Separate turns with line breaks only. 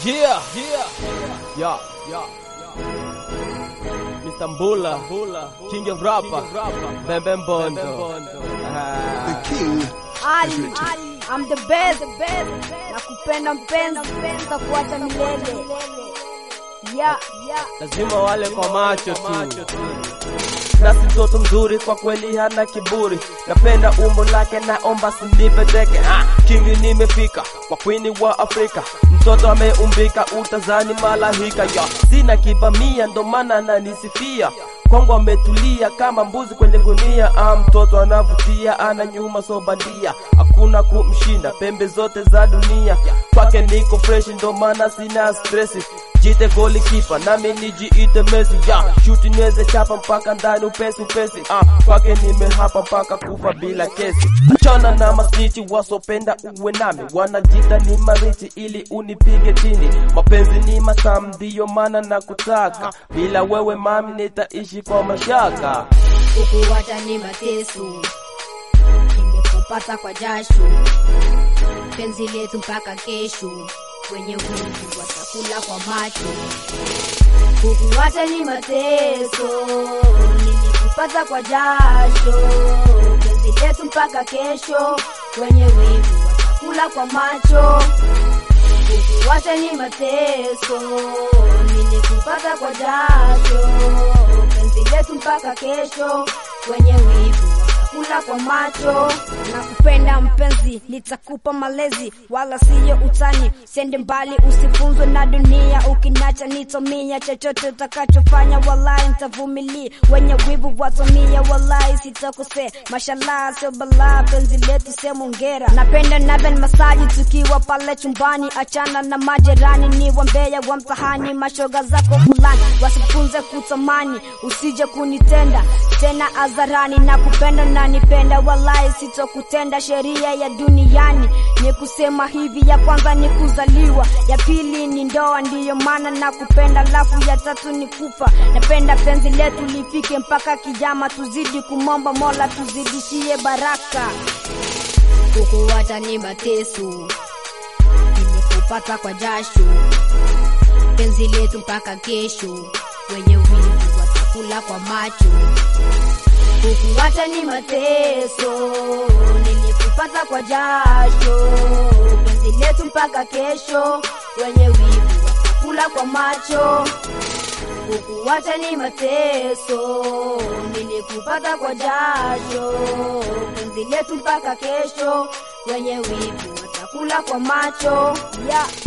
Yeah, yeah, yeah, yeah. Mr. Mbula, King of Rapper, Bembe Mbondo. Ah.
King
Ali, I'm the best, nakupenda mpenzi, nitakuacha milele. Yeah, yeah.
lazima wale kwa macho tu. Nasi mtoto mzuri kwa kweli, hana kiburi, napenda umbo lake, naomba sinipe teke. Ah, kingi nimefika kwa kwini wa Afrika, mtoto ameumbika, utazani malahika ya sina kibamia, ndo maana ananisifia kwangu ametulia kama mbuzi kwenye gunia. Ah, mtoto anavutia, ana nyuma so bandia, hakuna kumshinda pembe zote za dunia. Kwake niko fresh, ndo maana sina stresi jite goli kipa nami nijiite Messi ya shuti niweze chapa mpaka ndani upesi upesi ah, kwake nimehapa mpaka kufa bila kesi. Achana na masnichi wasopenda uwe nami, wanajita ni marichi ili unipige chini. Mapenzi ni matamu, ndiyo maana nakutaka, bila wewe mami nitaishi kwa mashaka.
Kukuacha ni mateso, nimekupata kwa jasho, penzi letu mpaka kesho, wenye wivu watakula kwa macho. Kukuacha ni mateso, nimekupata kwa jasho, penzi letu mpaka kesho, wenye wivu watakula kwa macho. Kukuacha ni mateso, nilikupata kwa jasho, penzi letu mpaka kesho, wenye wivu watakula kwa macho. Nakupenda mpenzi, nitakupa malezi, wala siyo utani. Sende mbali, usifunzwe na dunia, ukinacha nitomia. Chochote utakachofanya, wallahi nitavumilia. Wenye wivu watomia, wallahi sitakosea. Mashallah, sio balaa, penzi letu sema ongera. Napenda naben masaji tukiwa pale chumbani, achana na majirani, ni wambea wa mtahani. Mashoga zako fulani wasifunze kutamani, usije kunitenda tena hadharani. Nakupenda na nipenda, wallahi sitokutenda. Sheria ya duniani ni kusema hivi, ya kwanza ni kuzaliwa, ya pili ni ndoa, ndiyo maana nakupenda, alafu ya tatu ni kufa. Napenda penzi letu lifike mpaka kijama, tuzidi kumomba Mola tuzidishie baraka. Kukuacha ni mateso, nimekupata kwa jasho, penzi letu mpaka kesho, wenye wivu watakula kwa macho. Kukuacha ni mateso, nilikupata kwa jasho, penzi letu mpaka kesho, wenye wivu watakula kwa macho. Kukuacha ni mateso, nilikupata kwa jasho, penzi letu mpaka kesho, wenye wivu watakula kwa macho. Yeah.